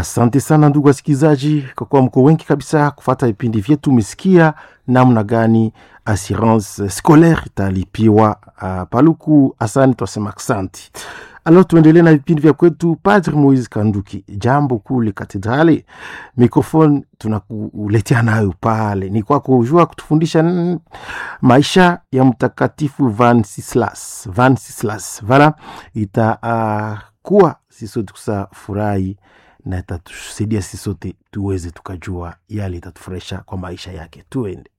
Asante sana ndugu wasikilizaji, kwa kuwa mko wengi kabisa kufata vipindi vyetu. Umesikia namna gani assurance scolaire italipiwa uh, Paluku. Asante, twasema asante. Alo, tuendelee na vipindi vya kwetu. Padre Moise Kanduki, jambo kule katedrali, mikrofoni tunakuletea nayo pale, ni kwako jua kutufundisha n- maisha ya mtakatifu Vansislas. Vansislas vala itakuwa uh, sisi sote kusa furahi na itatusaidia sisi sote tuweze tukajua yale itatufurahisha kwa maisha yake. Tuende.